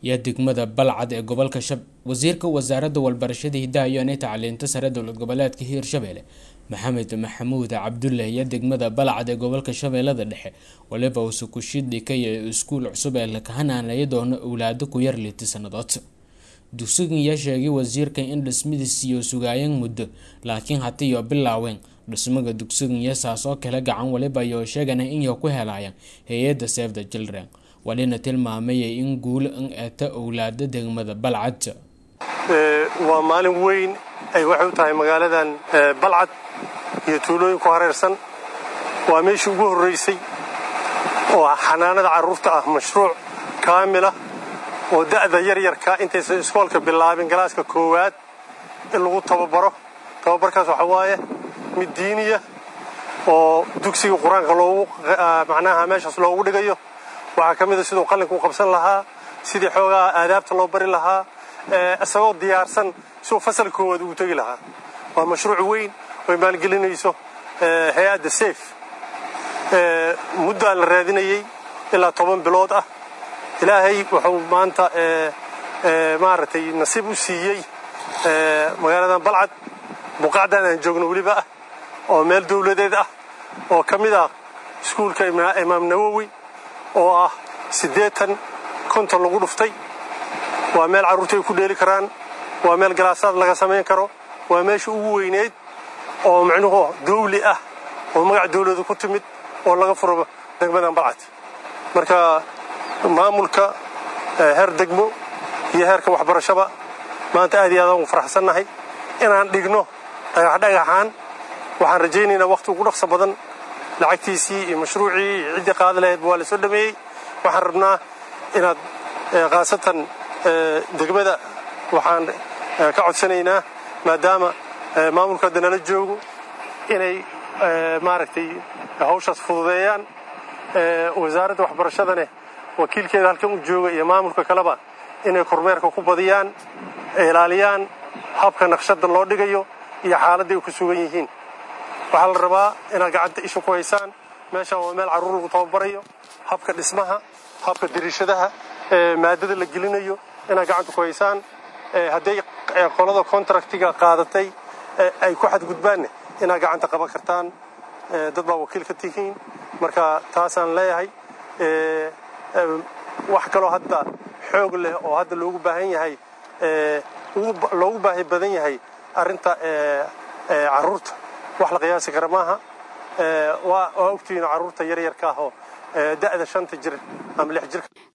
iyo degmada balcad ee gobolka shab wasiirka wasaaradda walbarashada hidaha iyo inay tacliinta sare dowlad goboleedka hiirshabelle maxamed maxamuud cabdulle iyo degmada balcad ee gobolka shabeellada dhexe waliba uuse kushidhika iyo iskuul cusub ee lakahananaya doono owlaado ku yar liiti sannadood dugsigan yaa sheegay wasiirka in dhismadiis iyo sugaayeen muddo laakiin hatiyo bilaaween dhismaga dugsigan iyo saas oo kale gacan waliba iyo sheegana inay ku helayaan hay-adda save the children walina tilmaamayay in guulo in eeta owlaada degmada balcad waa maalin weyn ay waxay u tahay magaaladan balcad iyo tuulooyin ku hareersan waa meeshii ugu horraysay oo xanaanada carruurta ah mashruuc kaamil ah oo da'da yaryarka intaysan iskoolka bilaabin galaaska koowaad in lagu tababaro tababarkaas waxaa waaye mid diiniya oo dugsiga qur-aanka loogu macnaha meeshaas loogu dhigayo waxaa ka mid a siduu qallinka u qabsan lahaa sidii xoogaa aadaabta loo bari lahaa isagoo diyaarsan siduu fasal koowaad ugu tegi lahaa waa mashruuc weyn oy maalgelinayso hay-adda safe muddaa la raadinayey ilaa toban bilood ah ilaahay wuxuu maanta maaragtay nasiib u siiyey magaaladan balcad buqacdan aan joogno weliba ah oo meel dawladeed ah oo ka mid ah iskuulka imaam nawowi oo ah siddeetan konton lagu dhuftay waa meel carruurta ay ku dheeli karaan waa meel galaasaad laga samayn karo waa meesha ugu weyneyd oo micnuhu dawli ah oo magac dawladu ku timid oo laga furo degmadan balcad marka maamulka heer degmo iyo heerka waxbarashaba maanta aad iyo aadaan ugu faraxsannahay inaan dhigno dhagaxdhagaxaan waxaan rajaynaynaa wakhti ugu dhaqso badan lacagtiisii iyo mashruucii iyo ciddii qaadi lahayd waa la soo dhameeyey waxaan rabnaa inaad khaasatan degmada waxaan ka codsanaynaa maadaama maamulka hadda nala joogo inay maaragtay hawshaas fududeeyaan wasaaradda waxbarashadane wakiilkeeda halkan u jooga iyo maamulka kaleba inay kormeerka ku badiyaan ilaaliyaan habka naqshadda loo dhigayo iyo xaaladda ay ku sugan yihiin waxaa la rabaa inaad gacanta isha ku haysaan meeshaan waa meel carruur lagu tababarayo habka dhismaha habka dariishadaha maadada la gelinayo inaad gacanta ku haysaan hadday qolada contractiga qaadatay ay ku xadgudbaanne inaad gacanta qaban kartaan dad baa wakiil ka tihiin marka taasaan leeyahay wax kaloo hadda xoog leh oo hadda loogu baahan yahay loogu baahi badan yahay arrinta carruurta wax la qiyaasi kara maaha waa ogtihiin carruurta yaryarka ah oo da'da shanta jir ama lix jirka